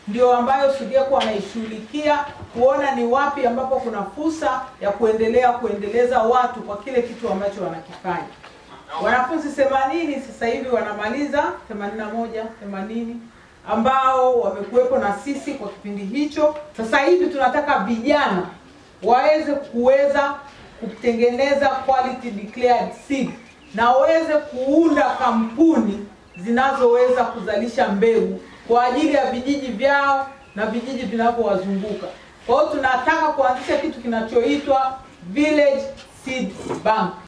ndio ambayo SUDEKO anaishughulikia kuona ni wapi ambapo kuna fursa ya kuendelea kuendeleza watu kwa kile kitu ambacho wanakifanya. Wanafunzi 80 sasa hivi wanamaliza 81 80 ambao wamekuwepo na sisi kwa kipindi hicho. Sasa hivi tunataka vijana waweze kuweza kutengeneza quality declared seed na waweze kuunda kampuni zinazoweza kuzalisha mbegu kwa ajili ya vijiji vyao na vijiji vinavyowazunguka. Kwa hiyo tunataka kuanzisha kitu kinachoitwa village seed bank.